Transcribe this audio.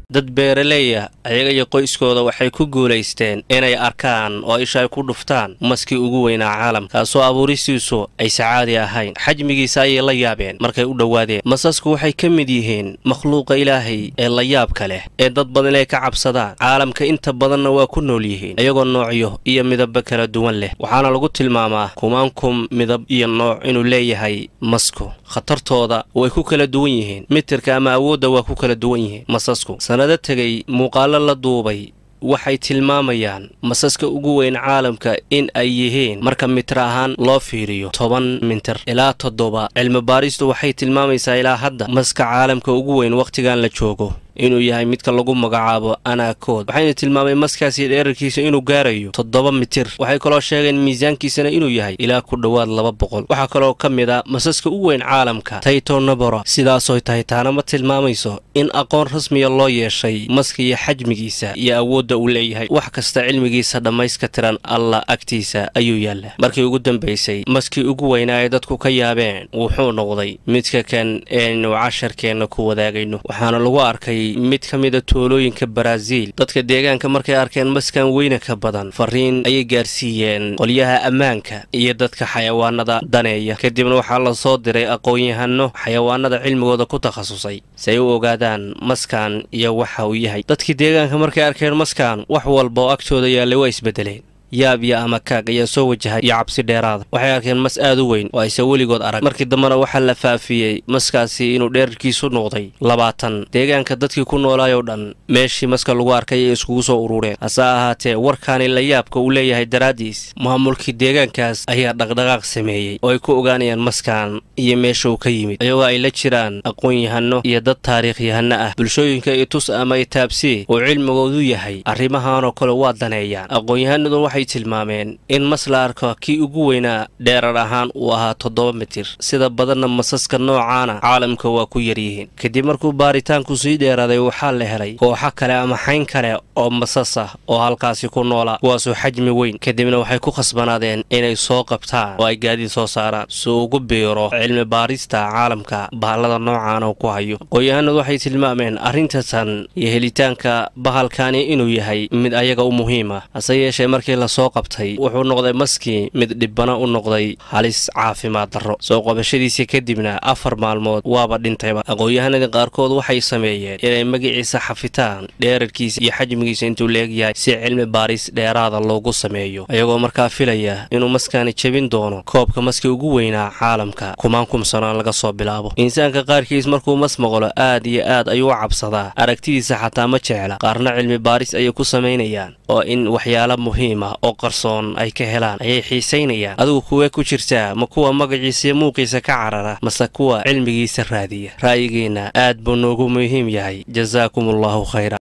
dad beeraleeya ayaga iyo qoyskooda waxay ku guulaysteen inay arkaan oo isha ay ku dhuftaan maskii ugu weynaa caalamka kaasoo abuuristiisu aysa caadi ahayn xajmigiisa ayay la yaabeen markay u dhowaadeen masasku waxay ka mid yihiin makhluuqa ilaahay ee la yaabka leh ee dad badan inay ka cabsadaan caalamka inta badanna waa ku nool yihiin iyagoo noocyo iyo midabba kala duwan leh waxaana lagu tilmaamaa kumaankum midab iyo nooc inuu leeyahay masku khatartooda way ku kala duwan yihiin mitirka ama awoodda waa ku kala duwan yihiin masasku sannado tegay muuqaallo la duubay waxay tilmaamayaan masaska ugu weyn caalamka in ay yihiin marka mitir ahaan loo fiiriyo toban mitir ilaa toddoba cilmi baaristu waxay tilmaamaysaa ilaa hadda maska caalamka ugu weyn wakhtigan la joogo inuu yahay midka lagu magacaabo anaakood waxayna tilmaameen maskaasi dheerarkiisa inuu gaarayo toddoba mitir waxay kaloo sheegeen miisaankiisana inuu yahay ilaa ku dhowaad laba boqol waxaa kaloo ka mid a masaska u weyn caalamka taytonabora sidaasoy tahay taana ma tilmaamayso in aqoon rasmiya loo yeeshay maska iyo xajmigiisa iyo awoodda uu leeyahay wax kasta cilmigiisa dhammayska tiran allah agtiisa ayuu yaallaa markii ugu dambaysay maskii ugu weynaa ay dadku ka yaabeen wuxuu noqday midka kan eenu casharkeenna ku wadaagayno waxaana lagu arkay mid ka mida toolooyinka baraaziil dadka deegaanka markay arkeen maskan weyna ka badan fariin ayay gaarsiiyeen qolyaha ammaanka iyo dadka xayawaanada daneeya kadibna waxaa la soo diray aqoon-yahano xayawaanada cilmigooda ku takhasusay si ay u ogaadaan maskan iyo waxa uu yahay dadkii deegaanka markay arkeen maskan wax walba oo agtooda yaallay waa isbedeleen yaab iyo amakaag ayaa soo wajahay iyo cabsi dheeraada waxay arkeen mas aad u weyn oo ayse weligood arag markii dambena waxaa la faafiyey maskaasi inuu dheerarkiisu noqday labaatan deegaanka dadkii ku noolaayoo dhan meeshii maska lagu arkay ay iskugu soo urureen hase ahaatee warkaani la yaabka uu leeyahay daraaddiis maamulkii deegaankaas ayaa dhaqdhaqaaq sameeyey oo ay ku ogaanayaan maskan iyo meesha uu ka yimid iyagoo ay la jiraan aqoon-yahano iyo dad taariikhyahano ah bulshooyinka itus ama itaabsii oo cilmigoodu yahay arrimahanoo kale waa daneeyaan aqoon-yahanadu waxay tilmaameen in mas la arko kii ugu weynaa dheerar ahaan uu ahaa toddoba mitir sida badanna masaska noocaana caalamka waa ku yaryihiin kadib markuu baaritaanku sii dheeraaday waxaa la helay kooxo kale ama xayn kale oo masas ah oo halkaasi ku noolaa kuwaasoo xajmi weyn kadibna waxay ku khasbanaadeen inay soo qabtaan oo ay gaadiid soo saaraan si ugu biiro cilmi baarista caalamka bahallada noocaan oo ku hayo aqoon-yahanadu waxay tilmaameen arrintatan iyo helitaanka bahalkani inuu yahay mid ayaga u muhiima hase yeeshee markii lasoo qabtay wuxuu noqday maskii mid dhibbana u noqday halis caafimaad darro soo qabashadiisa kadibna afar maalmood waaba dhintayba aqoon-yahanadii qaarkood waxay sameeyeen inay magiciisa xafitaan dheerarkiisa iyo xajmigiisa intuu leegyahay si cilmi baaris dheeraada loogu sameeyo ayagoo markaa filaya inuu maskani jebin doono koobka maskii ugu weynaa caalamka kumaan kumsanaan laga soo bilaabo insaanka qaarkiis markuu mas maqlo aad iyo aad ayuu u cabsadaa aragtidiisa xataa ma jecla qaarna cilmi baaris ayay ku samaynayaan oo in waxyaala muhiima oo qarsoon ay ka helaan ayay xiisaynayaan adigu kuwee ku jirtaa ma kuwa magaciisa iyo muuqiisa ka carara mase kuwa cilmigiisa raadiya ra'yigeenna aad buu noogu muhiim yahay jasaakum allahu khayra